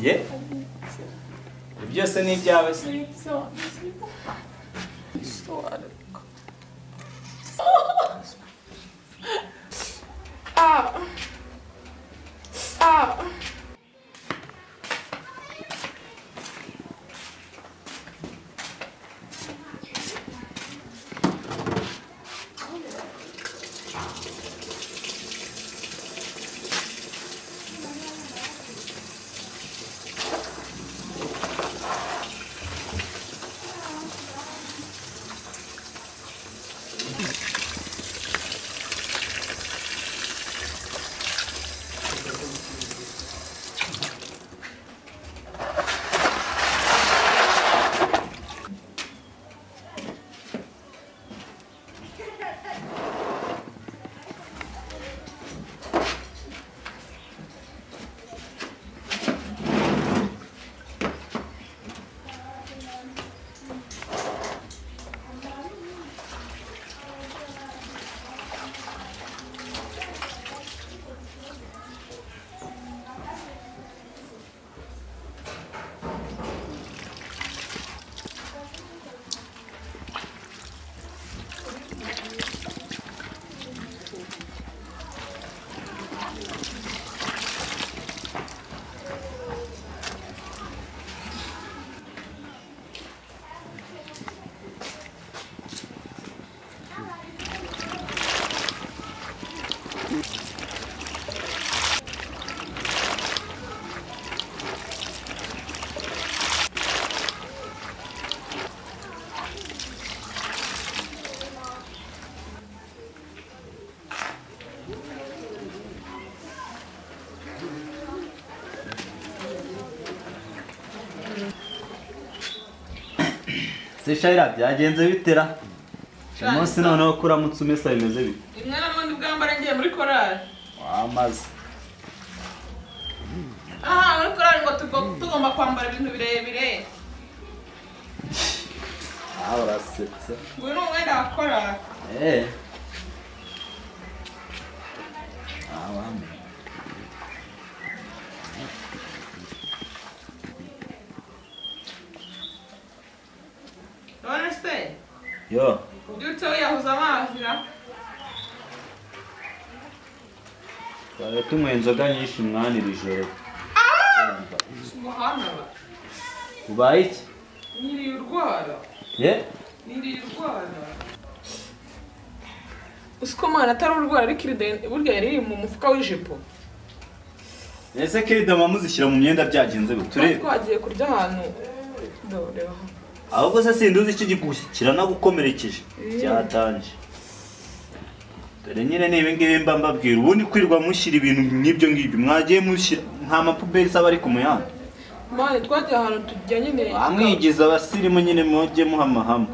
ye Ibyo byose ni ibyawe se se shayira byagenze bitera uyu munsi noneho ko uramutse umesa bimeze bite imyanya n'ubundi bwambara ngiye muri korari wamaze aha muri korari ngo tugo- tugomba kwambara ibintu birebire aha urasetse uyu ni umwenda wa korari eee aha wambaye none se yo ubyutse wiyahuza amazi na twari tunywa inzoga nyinshi umwanya iri joro umuhanda ba ubaye iki nyiriye urwara ye nyiriye urwara uzi ko mwana atari urwara ariko iri deni- burya yari iri mu mufuka w'ijipo ese kiridoma muzishyira mu myenda byagenze bite twari turebe twagiye kurya ahantu ndoreba aha. ahubwo se sindi uzi iki kigushyikira nagukomerekeje byatanje dore nyine ni ibingibi mba mbabwira ubundi kwirirwa mushyira ibintu nk'ibyo ngibyo mwagiye mushyira nta mapuberi isaba ari ku muyandi mwana twagiye ahantu tujya nyine bamwigiza abasirimu nyine mujye muhamahama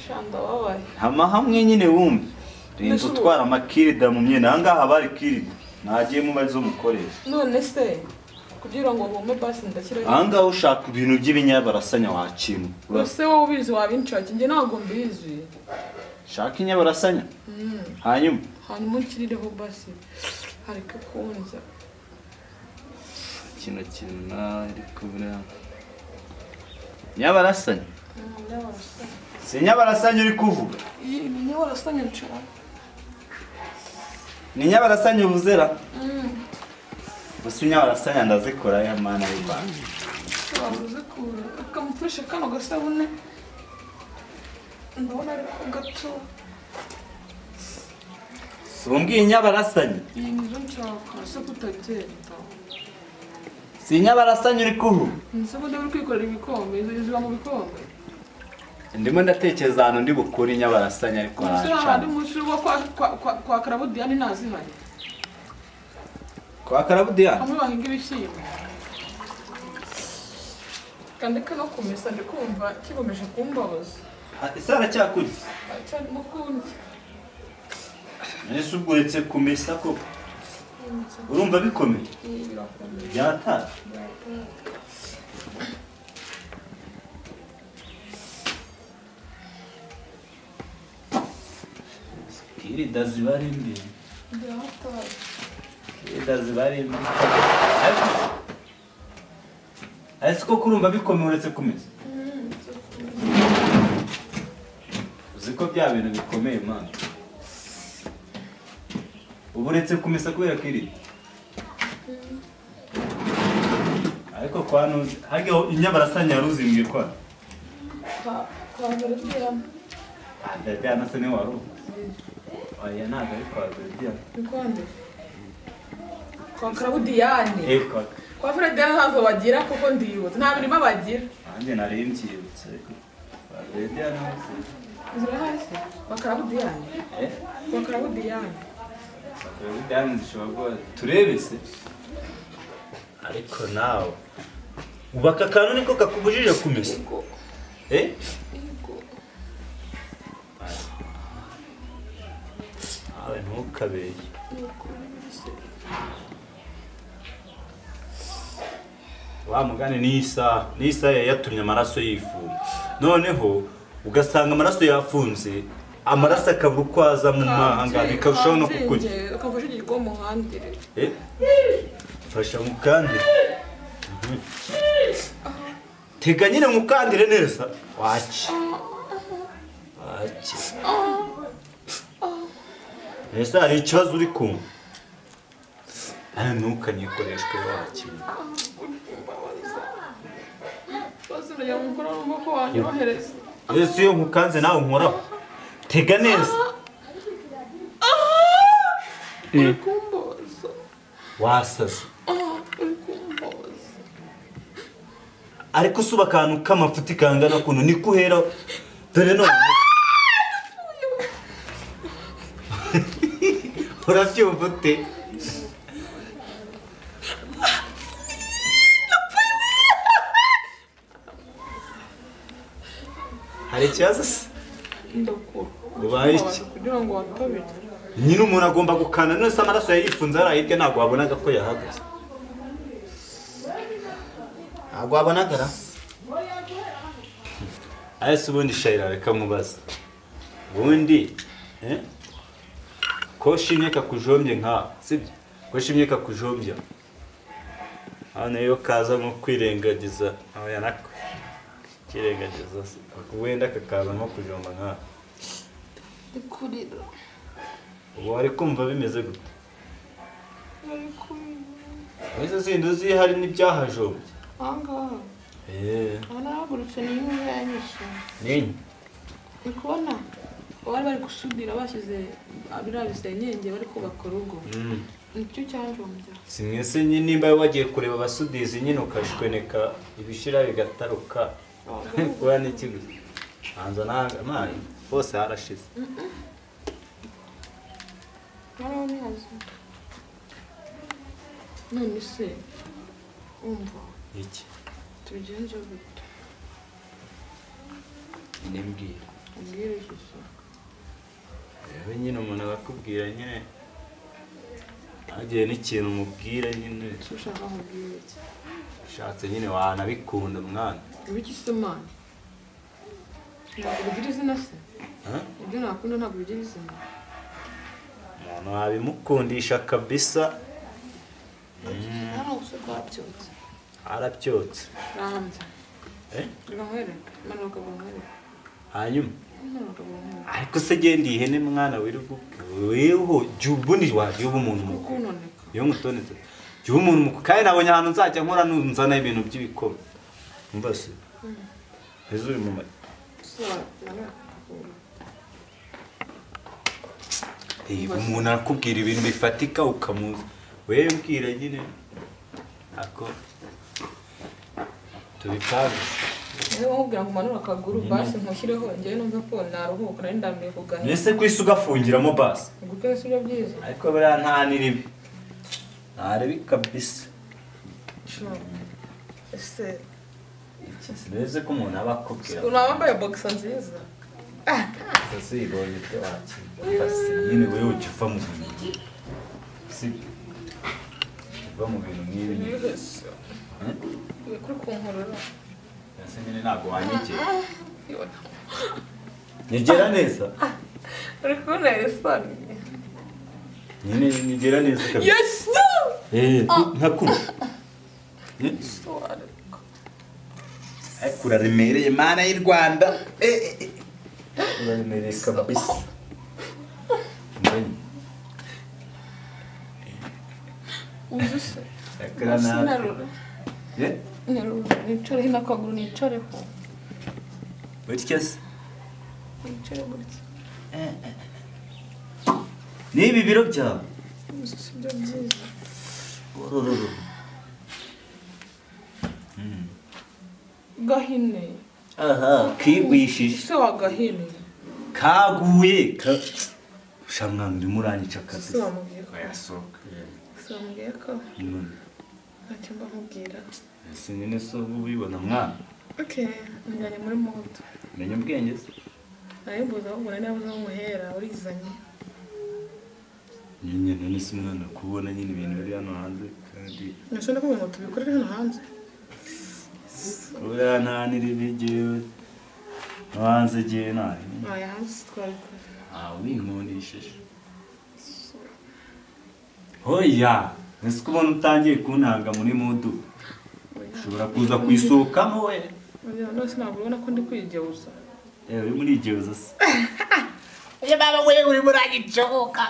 shanda wabaye hamahamwe nyine wumve rinzi Ndashobora. utwara amakirida mu myenda ahangaha haba hari kirida ntagiye muba arizo mukoresha none se kugira ngo wume basi ndashyiraho ahangaha ushaka ibintu by'ibinyabarasanya wakimwe ese wowe ubizi wabinshaki njye ntabwo mbizi urashaka inyabarasanya hanyuma hanyuma unshyirireho basi ariko ukunze kino kintu nari kubura inyabarasanya si inyabarasanya uri kuvuga niyo warasanye nshaka ni inyabarasanya uvuzera gusa inyabarasanya ndazikora ya mana y'imana wabuze kura akamufashe kano gasabune ndabona ariko gato si umbwiye inyabarasanya iyi nizo nshaka ese kutagenda si inyabarasanya uri kuvuga ese ubundi uri kwikorera ibikombe izo ziba mu bikombe ndimo ndatekereza ahantu ndi bukure inyabarasanya ariko ese haracana hahandi mu ishuri wo kwa- kwa- kwa- kwa karabudiyani ntazihari kwa karabudiyani hamwe bahinga ibishyimbo kandi kano kumesa ndi kumva kigomeje kumbabaza ese haracyakurya cyarimo kundi ese ubwo uretse kumesa koko urumva bikomeye byatara kirida ziba ari mbi kirida ziba ari mbi ese koko urumva bikomeye uretse kumesa uzi ko bya bintu bikomeye mana uba uretse kumesa kubera ko iri ariko kwa nuzi hajya inyabarasanya yaruzimbye kwa kwabarabwiramo adadiya na se ni wari ubu oya ntabwo ari kwa adadiya ni kwande kwa karabudiyane eee kwa kwa ferediyane ntabwo bagira kuko ndiyibutse nta mirima bagira nanjye nari mbyibutse ariko kwa adadiya ntabwo se inzira hasi kwa karabudiyane eee kwa karabudiyane Abadamu zishobora kuba turebe se ariko nawe ubaka akantu niko kakubujije kumesa eh nawe ntukabeye wa mugani n'isaha n'isaha yayatumye amaraso yifuye noneho ugasanga amaraso yafunze amaraso akabura uko aza mu mahanga bikarushaho no kukurya ukava ushigirwa umuhandire Eh? Fasha mukandire. Mhm. Tega nyine mukandire neza. Wache. Wache. Neza hari ikibazo uri kumva. Nawe ntukanyikoreshwe wache. bose urajya mu mukoro w'umuboko wanyohereza Yesu iyo nkukanze nawe nkoraho. Tega neza. uri kumboza Wasaze. Ah, uri kumboza Ariko usuba akantu k'amafuti kangana kuntu niko uhera. Dore none. Urabyumva ute? Hari ikibazo se? ndakura Ubaye iki? kugira ngo wantabire Nyine umuntu agomba gukanda none se amaraso yayifunze ari hirya ntabwo wabonaga ko yahagaze. Ntabwo wabonaga ra? Aya si ubundi shayira reka mubaza. Ubundi eh? ko shimye kakujombye nka sibyo? Ko shimye kakujombye. Hano iyo kaza nko kwirengagiza aho yanako. Kirengagiza se. Wenda kakaza nko kujomba nka. ndi kurira Ubu wari kumva bimeze gute? bari kumwe Izo zindi uzi hari n'ibyahajombye. aha ngaha Eh. aha narahagurutse ni imwe yanyishe Ninyi. ni kubona bari bari gusudira bashyize biriya bisenyenge bari kubaka urugo Mm. nicyo cyajombya Si mwese nyine nimba wagiye kureba abasudizi nyine ukashweneka ibishira bigataruka. Kuba n'iki gusa. Hanza nanga amazi hose harashize. narabihaze none se umva Iki? tubigenze gute Nimbwira. ubwire gusa Rero nyine umuntu abakubwira nyine hagiye n'ikintu umubwira nyine ushaka nkubwire iki ushatse nyine wanabikunda mwana. ibiki se mani ntabwo bigira izina se Ha? ibyo nakunda ntabwo bigira izina Umuntu wabimukundisha kabisa hano gusa rwabyutse arabyotse. rambye Eh? Gahore, manuka gahore. Hanyuma Manuka gahore. ariko se genda ihene mwana wirirwa weho jya ubundi wajya uba umuntu mukuru Kukunoneka. iyo ngutonetse jya uba umuntu mukuru kandi nabonye ahantu nzajya nkora nzana ibintu by'ibikoma mbese ejo uri mu mata Sora, manuka. umuntu arakubwira ibintu bifatika ukamuza wewe mbwira nyine ako tubipange Niba nkubwira ngo umanure akaguru basi nkushyireho njyewe numve ko naruhuka nari ndambiye kuganira. mbese ku isi ugafungiramo basi Gukora si byo byiza. ariko buriya nta n'iribi nta ribi kabisa Sure. Ese mbese ko umuntu aba akubwira umuntu wambaye boxer nziza. Sasibonye ibyo wakira. Nyine wewe ujya uva mu bintu nk'ibi. Sibyo. Uva mu bintu nk'ibi nyine. Yihese. Eh? Uri kuri kunkorora. Ese nyine ntabwo wanyegera. Yona. Nyegera neza. Uri kubona isoni. Nyine nyegera neza kabisa. Yesu! Eh, nka kuri. Sora. ariko uraremereye mana y'u rwanda Eh, eh, eh. uraremereye kabisa Uzi se Yakira uzi natwe. narura Eh, narura nicare hino akaguru nicareho utya se nicare gutya n'ibi biro byawe uzi si byo byiza Orororo. Mm. gahine aha kigwishije se wa gahine kaguye ka shamwana urimo uranyica se kabisa wamubwiye ko yasohoka se wamubwiye ko none ntacyo mba nkubwira ese nyine so ubibona mwana okay njyanye muri moto menya ubwenge se nayimbuza ahubwo nari nabuze aho umuhera urizanye nyine none se umwana kubona nyine ibintu biri hano hanze kandi ntashobora kubona moto bikorera hano hanze urananira ibigewe hanze igihe nawe aya hanze twabikora ntawe uyinkundishije hoya ese ko ubona utangiye kuntanga muri mudu ushobora kuza kuyisohokamo we Oya, none ntabwo ubona ko ndi kwigeuza yewe uri muri igihe uza se Oye, baba, wewe urimo uragicoka.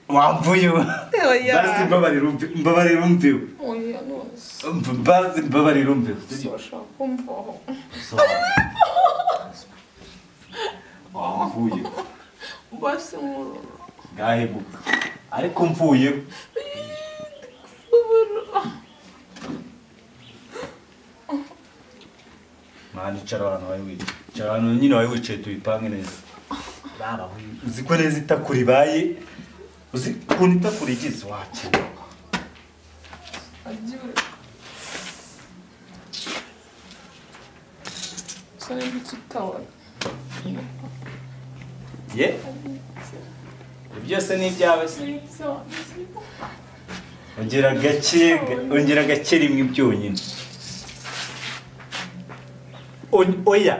wamvuye we Oya. bazi mbabarira umve- mbabarira umviwe oya nose bazi mbabarira umviwe ushobora kumvaho wamvuye basi nkurura ngahebuka ariko mvuye mwana icara ahantu wari wicaye icara ahantu nyine wari wicaye tubipange neza Baba, uzi ko neza itakura ibaye uzi ukuntu itakura igize wakenerwa agiwe usa nimba ukitabona ye byose ni ibyawe se ongera gake ongera gake rimwe byonyine On- oya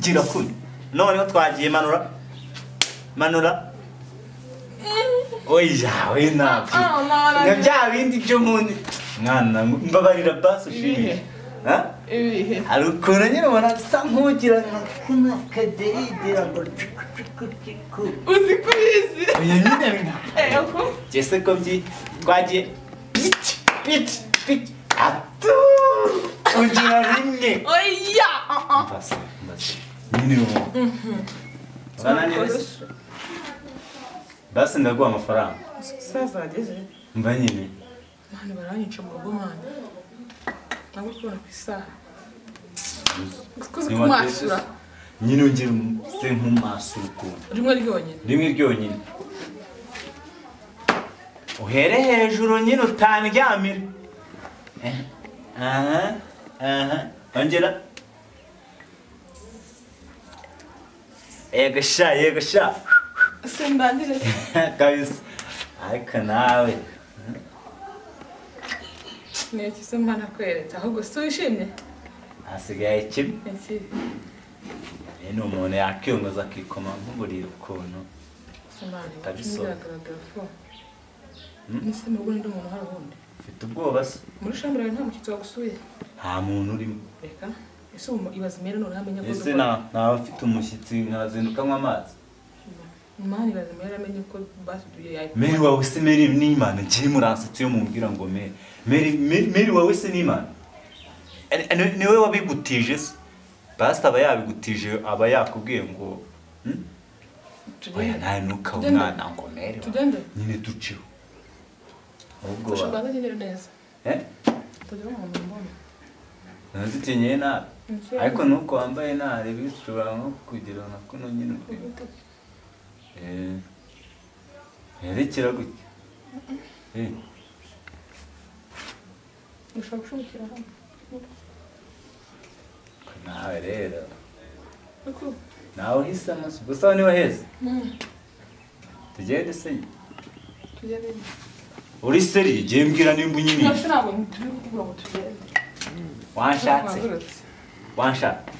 gira kuno noneho twagiye manura manura oya we ntabyo nka bya bindi byo mundi mwana mbabarira basi ushimire ha? ibihe hari ukuntu nyine ubona asa nk'ugira nka kuno kadeyigira ngo cuku cuku cuku uzi ko ubizi oya nyine nka eko Jesse kombi twagiye piti piti piti atu ugira rimwe oya mbase mbase nyine uwo bananirese basi ndaguha amafaranga sazageze mva nyine mani baranyica mu rugo mani ntabwo uri kubona ku isaha uzi kumwasura nyine ugira se nk'umaso ukuntu rimwe ryonyine rimwe ryonyine uhere hejuru nyine utandyamire Eh, aha aha ongera yego sha yego sha se ndangije kabisa ariko nawe niki se mba nakweretse ahubwo si wishimye hasigaye kimwe iki Uyu ni umuntu yakiyongoza akikoma nk'uburiri ukuntu mani Kabisa. biragaragara ko Hmm? nise mu rugo n'undi muntu hari ubundi ufite ubwoba se muri shambura yawe nta mushyitsi wagusuye nta muntu urimo reka ese ubu ibaze imere none amenye ko ese nta- ntawe afite umushyitsi nkazinduka anywa amazi mani ibaze imere amenye ko basuduye Mary wawe se Mary n'Imana ngiye muransetsi yo mumbwira ngo Mary Mary Mary- Mary wawe se n'Imana Ani- ani- ni wowe wabigutije se Pastor aba yabigutije aba yakubwiye ngo hmm? oya yayitugende nawe ntukabe Tugende. umwana ngo Mary wawe. nyine duceho ahubwo dufashe wa- rwanda nyine neza eh tugire umuntu mbona ntazikenyeye nabi Nicyo. ariko nuko wambaye nabi bishobora nko kugira na kuno nyine urebe. Eh, herekera gutya Eh, ushobora gushumukira hano nawe rero ariko nawe uhise amaso gusa niwe heza tugende se tugende uri seri igihe mbwira nimba unyimiye nose ntabwo turi kuvuga ngo tugende wanshatse wanshatse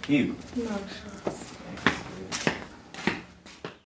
yiwe ntabwo